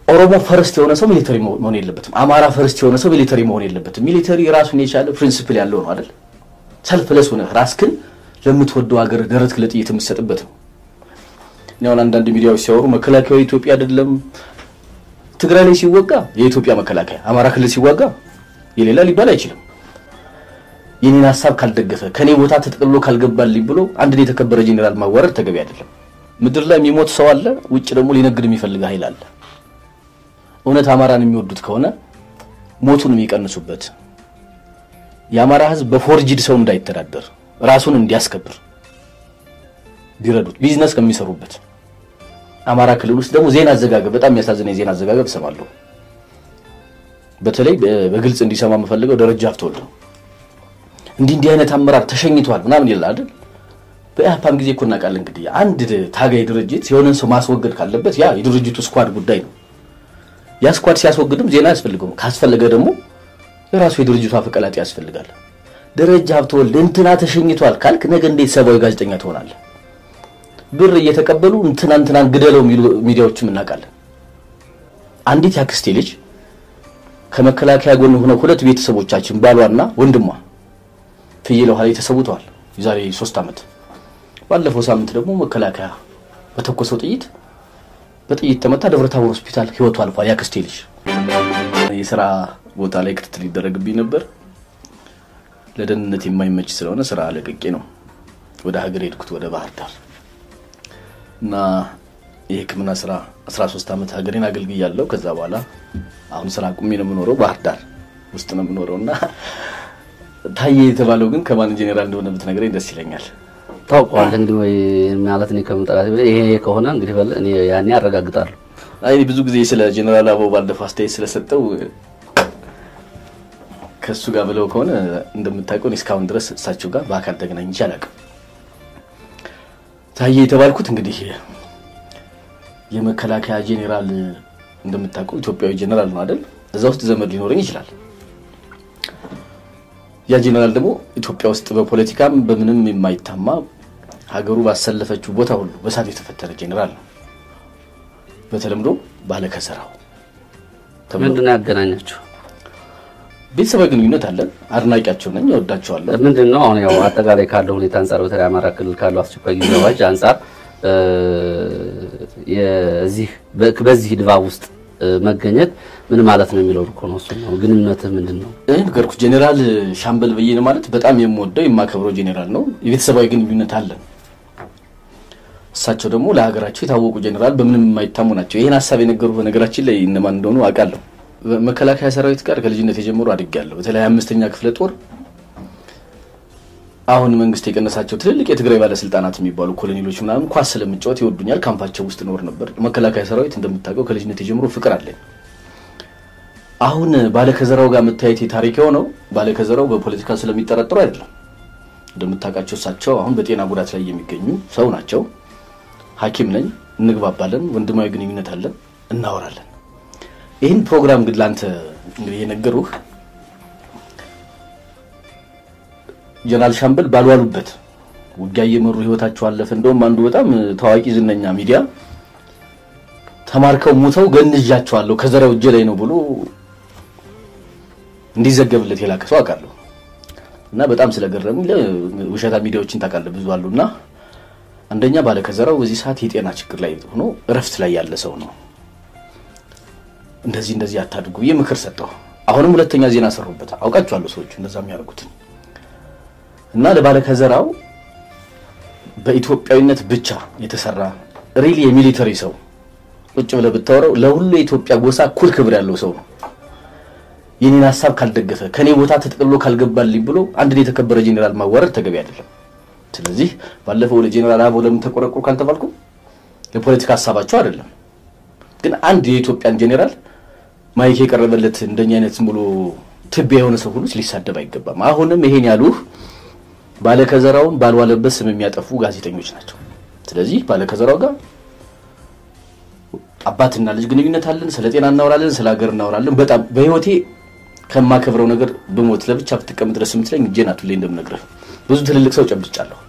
ኦሮሞ ፈርስት የሆነ ሰው ሚሊተሪ መሆን የለበትም። አማራ ፈርስት የሆነ ሰው ሚሊተሪ መሆን የለበትም። ሚሊተሪ ራሱን የቻለ ፕሪንሲፕል ያለው ነው አይደል? ሰልፍለስ ሆነህ ራስክን ለምትወደው ሀገር ደረት ለጥይት የምትሰጥበት ነው። እኔ አሁን አንዳንድ ሚዲያዎች ሲያወሩ መከላከያው የኢትዮጵያ አይደለም። ትግራይ ላይ ሲወጋ የኢትዮጵያ መከላከያ፣ አማራ ክልል ሲዋጋ የሌላ ሊባል አይችልም። የኔን ሀሳብ ካልደገፈ ከኔ ቦታ ተጠቅልሎ ካልገባልኝ ብሎ አንድን የተከበረ ጄኔራል ማዋረድ ተገቢ አይደለም። ምድር ላይ የሚሞት ሰው አለ፣ ውጭ ደግሞ ሊነግድ የሚፈልግ ኃይል አለ። እውነት አማራን የሚወዱት ከሆነ ሞቱን የሚቀንሱበት የአማራ ሕዝብ በፎርጅድ ሰው እንዳይተዳደር ራሱን እንዲያስከብር ቢረዱት ቢዝነስ ከሚሰሩበት አማራ ክልል ውስጥ ደግሞ ዜና አዘጋገብ በጣም የሚያሳዝነ የዜና አዘጋገብ እሰማለሁ። በተለይ በግልጽ እንዲሰማ የምፈልገው ደረጃ ሀብተወልድ ነው። እንዲህ እንዲህ አይነት አመራር ተሸኝቷል ምናምን ይላል አይደል? በኢህአፓም ጊዜ እኮ እናውቃለን። እንግዲህ አንድ ታጋይ ድርጅት የሆነን ሰው ማስወገድ ካለበት ያ የድርጅቱ ስኳድ ጉዳይ ነው። ያ ስኳድ ሲያስወግድም ዜና ያስፈልገውም፣ ካስፈለገ ደግሞ የራሱ የድርጅቱ አፈቀላጤ ያስፈልጋል። ደረጃ ሀብተወልድ እንትና ተሸኝቷል ካልክ ነገ እንዴት ሰብአዊ ጋዜጠኛ ትሆናለህ? ብር እየተቀበሉ እንትና እንትናን ግደለው የሚሉ ሚዲያዎችም እናውቃለን። አንዲት ያክስቴ ልጅ ከመከላከያ ጎን ሆነው ሁለት ቤተሰቦቻችን ባሏና ወንድሟ ፍየል ውሃ ላይ ተሰውተዋል። የዛሬ ሶስት ዓመት ባለፈው ሳምንት ደግሞ መከላከያ በተኮሰው ጥይት በጥይት ተመታ። ደብረታቦር ሆስፒታል ህይወቱ አልፏል። ያክስቴ ልጅ የስራ ቦታ ላይ ክትትል ይደረግብኝ ነበር። ለደህንነት የማይመች ስለሆነ ስራ ለቅቄ ነው ወደ ሀገር ሄድኩት ወደ ባህር ዳር እና የሕክምና ስራ 13 ዓመት ሀገሬን አገልግያለሁ። ከዛ በኋላ አሁን ስራ ቁሜ ነው የምኖረው፣ ባህር ዳር ውስጥ ነው የምኖረው እና ታዬ የተባለው ግን ከማን ጄኔራል እንደሆነ ብትነግረኝ ደስ ይለኛል። ታውቀዋለህ እንግዲህ ወይ ማለት እኔ ከመጠራት ይሄ ከሆነ እንግዲህ በል እኔ ያኔ አረጋግጣለሁ። አይ ብዙ ጊዜ ስለ ጄኔራል አበባው ባለፈው አስተያየት ስለሰጠው ከእሱ ጋር ብለው ከሆነ እንደምታውቀው እስካሁን ድረስ እሳቸው ጋር በአካል ተገናኝቼ አላውቅም። ታዬ የተባልኩት እንግዲህ የመከላከያ ጄኔራል እንደምታውቀው ኢትዮጵያዊ ጄኔራል ነው አይደል? እዛ ውስጥ ዘመድ ሊኖረኝ ይችላል። ያ ጄኔራል ደግሞ ኢትዮጵያ ውስጥ በፖለቲካም በምንም የማይታማ ሀገሩ ባሰለፈችው ቦታ ሁሉ በሳት የተፈተነ ጄኔራል ነው። በተለምዶ ባለከሰራው ምንድን ነው ያገናኛቸው? ቤተሰባዊ ግንኙነት አለን። አድናቂያቸው ነኝ፣ እወዳቸዋለሁ። ምንድን ነው አሁን ያው አጠቃላይ ካለው ሁኔታ አንጻር በተለይ አማራ ክልል ካለው አስቸኳይ ጊዜ አዋጅ አንጻር የዚህ በዚህ ድባብ ውስጥ መገኘት ምን ማለት ነው የሚለው እኮ ነው። እሱ ነው ግንኙነትህ ምንድን ነው? እኔ ነገርኩ ጄኔራል ሻምበል በየነ ማለት በጣም የምወደው የማከብረው ጄኔራል ነው። የቤተሰባዊ ግንኙነት አለን። እሳቸው ደግሞ ለሀገራቸው የታወቁ ጄኔራል በምንም የማይታሙ ናቸው። ይህን ሀሳብ የነገሩ በነገራችን ላይ እነማን እንደሆኑ አውቃለሁ። መከላከያ ሰራዊት ጋር ከልጅነት የጀምሮ አድጌያለሁ። በተለይ አምስተኛ ክፍለ ጦር አሁን መንግስት የቀነሳቸው ትልልቅ የትግራይ ባለስልጣናት የሚባሉ ኮሎኔሎች ምናምን ኳስ ስለምጫወት ይወዱኛል። ካምፓቸው ውስጥ ኖር ነበር። መከላከያ ሰራዊት እንደምታውቀው ከልጅነት የጀምሮ ፍቅር አለኝ። አሁን ባለከዘራው ጋር መታየት የታሪክ የሆነው ባለከዘራው በፖለቲካ ስለሚጠረጠሩ አይደለም። እንደምታውቃቸው እሳቸው አሁን በጤና ጉዳት ላይ የሚገኙ ሰው ናቸው። ሐኪም ነኝ፣ እንግባባለን፣ ወንድማዊ ግንኙነት አለን፣ እናወራለን። ይህን ፕሮግራም ግን ለአንተ እንግዲህ የነገሩህ ጀነራል ሻምበል ባልዋሉበት ውጊያ እየመሩ ህይወታቸው አለፈ። እንደውም አንዱ በጣም ታዋቂ ዝነኛ ሚዲያ ተማርከው ሙተው ገንዣቸዋለሁ ከዘራው እጄ ላይ ነው ብሎ እንዲዘገብለት የላከ ሰው አውቃለሁ። እና በጣም ስለገረሙ ውሸታ ሚዲያዎችን ታውቃለህ ብዙ አሉ። እና አንደኛ ባለ ከዘራው በዚህ ሰዓት የጤና ችግር ላይ ሆኖ እረፍት ላይ ያለ ሰው ነው። እንደዚህ እንደዚህ አታድርጉ ብዬ ምክር ሰጠሁ። አሁንም ሁለተኛ ዜና ሰሩበት። አውቃቸዋለሁ ሰዎቹ እንደዛ የሚያደርጉትን እና ለባለ ከዘራው በኢትዮጵያዊነት ብቻ የተሰራ ሪሊ የሚሊተሪ ሰው ቁጭ ብለህ ብታወራው ለሁሉ የኢትዮጵያ ጎሳ እኩል ክብር ያለው ሰው ነው። የኔን ሀሳብ ካልደገፈ ከኔ ቦታ ተጠቅልሎ ካልገባልኝ ብሎ አንድን የተከበረ ጄኔራል ማዋረድ ተገቢ አይደለም። ስለዚህ ባለፈው ለጄኔራል አበባው ለምን ተቆረቆሩ ካልተባልኩ ለፖለቲካ ሀሳባቸው አይደለም። ግን አንድ የኢትዮጵያን ጄኔራል ማይክ የቀረበለት እንደኛ አይነት ዝም ብሎ ትቢያ የሆነ ሰው ሁሉ ሊሳደብ አይገባም። አሁንም ይሄን ያሉህ ባለከዘራውን ባልዋለበት ስም የሚያጠፉ ጋዜጠኞች ናቸው። ስለዚህ ባለከዘራው ጋር አባትና ልጅ ግንኙነት አለን። ስለ ጤና እናወራለን፣ ስለ ሀገር እናወራለን። በጣም በህይወቴ ከማከብረው ነገር ብሞት ለብቻ ብትቀምጥ ድረስ የምትለኝ እጄን አቱሌ እንደምነግርህ ብዙ ትልልቅ ሰው ጨብጫለሁ።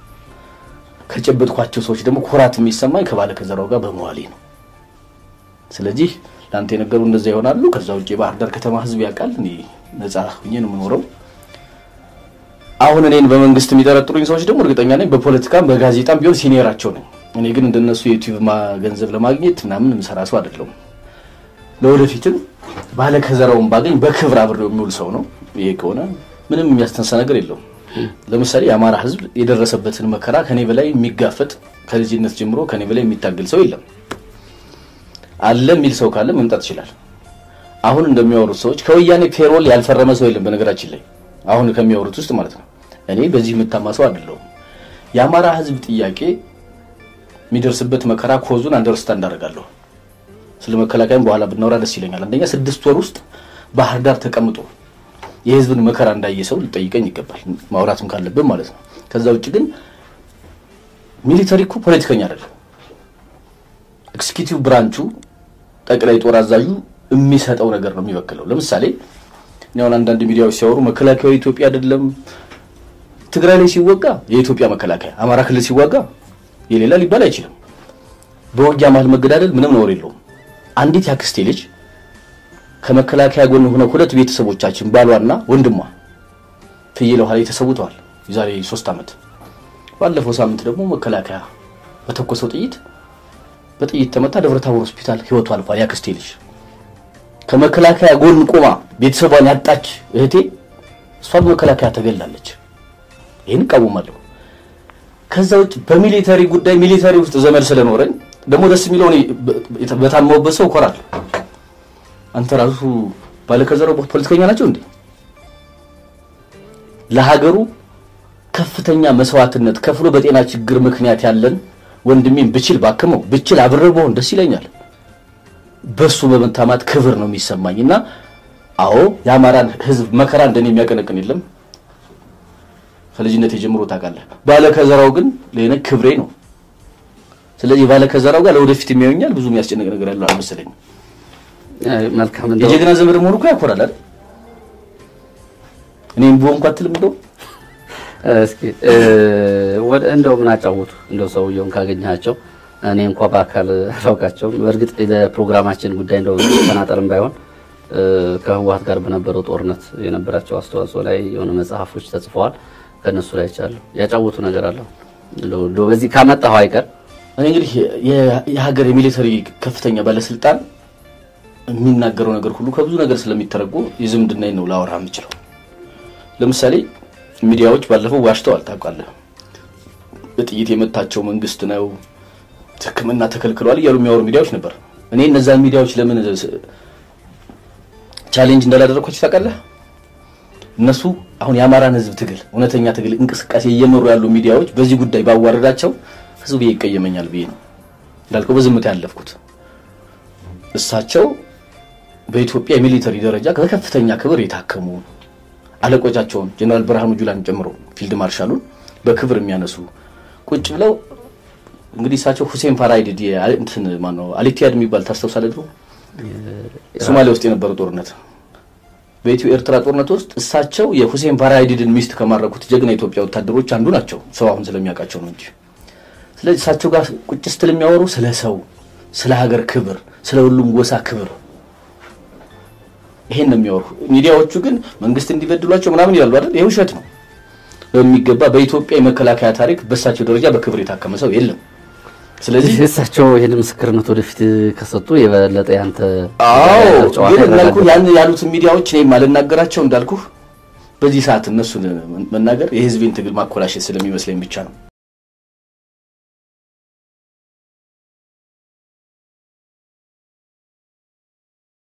ከጨበጥኳቸው ሰዎች ደግሞ ኩራት የሚሰማኝ ከባለከዘራው ጋር በመዋሌ ነው። ስለዚህ ለአንተ የነገሩ እንደዛ ይሆናሉ። ከዛ ውጭ የባህር ዳር ከተማ ህዝብ ያውቃል። እኔ ነጻ ሁኜ ነው የምኖረው። አሁን እኔን በመንግስት የሚጠረጥሩኝ ሰዎች ደግሞ እርግጠኛ ነኝ በፖለቲካም በጋዜጣም ቢሆን ሲኒየራቸው ነኝ። እኔ ግን እንደነሱ የዩቲዩብ ገንዘብ ለማግኘት ምናምን የምሰራ ሰው አይደለሁም። ለወደፊትም ባለ ከዘራውን ባገኝ በክብር አብሬው የሚውል ሰው ነው። ይሄ ከሆነ ምንም የሚያስተንሳ ነገር የለውም። ለምሳሌ የአማራ ህዝብ የደረሰበትን መከራ ከኔ በላይ የሚጋፈጥ ከልጅነት ጀምሮ ከኔ በላይ የሚታገል ሰው የለም። አለ የሚል ሰው ካለ መምጣት ይችላል። አሁን እንደሚያወሩት ሰዎች ከወያኔ ፔሮል ያልፈረመ ሰው የለም። በነገራችን ላይ አሁን ከሚያወሩት ውስጥ ማለት ነው። እኔ በዚህ የምታማ ሰው አይደለሁም። የአማራ ህዝብ ጥያቄ የሚደርስበት መከራ ኮዙን አንደርስታንድ አደርጋለሁ። ስለ መከላከያም በኋላ ብናወራ ደስ ይለኛል። አንደኛ ስድስት ወር ውስጥ ባህር ዳር ተቀምጦ የህዝብን መከራ እንዳየ ሰው ሊጠይቀኝ ይገባል፣ ማውራትም ካለብን ማለት ነው። ከዛ ውጭ ግን ሚሊተሪ እኮ ፖለቲከኛ አይደለም። ኤክስኪዩቲቭ ብራንቹ ጠቅላይ ጦር አዛዡ የሚሰጠው ነገር ነው የሚወክለው። ለምሳሌ እኔ አሁን አንዳንድ ሚዲያዎች ሲያወሩ መከላከያው የኢትዮጵያ አይደለም። ትግራይ ላይ ሲወጋ የኢትዮጵያ መከላከያ፣ አማራ ክልል ሲዋጋ የሌላ ሊባል አይችልም። በውጊያ መሀል መገዳደል ምንም ነውር የለውም። አንዲት ያክስቴ ልጅ ከመከላከያ ጎን ሆነው ሁለት ቤተሰቦቻችን ባሏና ወንድሟ ፍየል ውሃ ላይ ተሰውተዋል። የዛሬ ሶስት ዓመት ባለፈው ሳምንት ደግሞ መከላከያ በተኮሰው ጥይት በጥይት ተመታ ደብረ ታቦር ሆስፒታል ህይወቱ አልፏል። ያክስቴ ልጅ ከመከላከያ ጎን ቆማ ቤተሰቧን ያጣች እህቴ እሷ በመከላከያ ተገላለች። ይህን እቃወማለሁ። ከዛ ውጭ በሚሊተሪ ጉዳይ ሚሊተሪ ውስጥ ዘመድ ስለኖረኝ ደግሞ ደስ የሚለው እኔ በታማውበት ሰው እኮራለሁ። አንተ ራሱ ባለከዘራው ፖለቲከኛ ናቸው እንዴ? ለሀገሩ ከፍተኛ መስዋዕትነት ከፍሎ በጤና ችግር ምክንያት ያለን ወንድሜን ብችል ባክመው ብችል አብሬው በሆን ደስ ይለኛል። በሱ በመታማት ክብር ነው የሚሰማኝ እና አዎ የአማራን ህዝብ መከራ እንደኔ የሚያቀነቅን የለም። ከልጅነት የጀምሮ ታውቃለህ። ባለከዘራው ግን ለኔ ክብሬ ነው። ስለዚህ ባለከዘራው ጋር ለወደፊት የሚያዩኛል ብዙ የሚያስጨንቅ ነገር ያለው አልመሰለኝም። መልካም እንደው የጀግና ዘመድ መሆኑ እኮ ያኮራል አይደል? እኔም በሆንኩ አትልም እንደው እስኪ ወደ እንደው ምን አጫወቱ እንደው ሰውየውን ካገኘሃቸው እኔ እንኳ በአካል አላውቃቸውም። በእርግጥ ለፕሮግራማችን ጉዳይ እንደው ተናጠልም ባይሆን ከህወሓት ጋር በነበረው ጦርነት የነበራቸው አስተዋጽኦ ላይ የሆነ መጽሐፎች ተጽፈዋል። ከነሱ ላይ ይቻለሁ ያጫወቱ ነገር አለ እንደው እንደው በዚህ ካመጣሁ አይቀር እኔ እንግዲህ የሀገር የሚሊተሪ ከፍተኛ ባለስልጣን የሚናገረው ነገር ሁሉ ከብዙ ነገር ስለሚተረጎም የዝምድና ነው ላወራ የምችለው። ለምሳሌ ሚዲያዎች ባለፈው ዋሽተዋል፣ ታውቃለህ። በጥይት የመታቸው መንግስት ነው፣ ሕክምና ተከልክሏል እያሉ የሚያወሩ ሚዲያዎች ነበር። እኔ እነዛን ሚዲያዎች ለምን ቻሌንጅ እንዳላደረግኳቸው ታውቃለህ? እነሱ አሁን የአማራን ህዝብ ትግል እውነተኛ ትግል እንቅስቃሴ እየመሩ ያሉ ሚዲያዎች በዚህ ጉዳይ ባዋረዳቸው ህዝብ ይቀየመኛል ብዬ ነው እንዳልከው በዝምታ ያለፍኩት። እሳቸው በኢትዮጵያ የሚሊተሪ ደረጃ በከፍተኛ ክብር የታከሙ አለቆቻቸውን ጀነራል ብርሃኑ ጁላን ጨምሮ ፊልድ ማርሻሉን በክብር የሚያነሱ ቁጭ ብለው እንግዲህ እሳቸው ሁሴን ፋራይድድ እንትን ማነው አሊቲያድ የሚባል ታስታውሳለህ? ድሮ ሶማሊያ ውስጥ የነበረው ጦርነት በኢትዮ ኤርትራ ጦርነት ውስጥ እሳቸው የሁሴን ፋራይድድን ሚስት ከማረኩት ጀግና የኢትዮጵያ ወታደሮች አንዱ ናቸው። ሰው አሁን ስለሚያውቃቸው ነው እንጂ። ስለዚህ እሳቸው ጋር ቁጭ ስትል የሚያወሩ ስለ ሰው፣ ስለ ሀገር ክብር፣ ስለ ሁሉም ጎሳ ክብር ይሄን ነው የሚያወሩ። ሚዲያዎቹ ግን መንግስት እንዲበድሏቸው ምናምን ይላሉ አይደል? ይሄ ውሸት ነው በሚገባ በኢትዮጵያ የመከላከያ ታሪክ በእሳቸው ደረጃ በክብር የታከመ ሰው የለም። ስለዚህ እሳቸው ይህን ምስክርነት ወደፊት ከሰጡ የበለጠ ያንተ አዎ ጨዋታ ግን እንዳልኩ ይረጋጋል። ያን ያሉትን ሚዲያዎች እኔ ማልናገራቸው እንዳልኩ በዚህ ሰዓት እነሱን መናገር የህዝቤን ትግል ማኮላሸት ስለሚመስለኝ ብቻ ነው።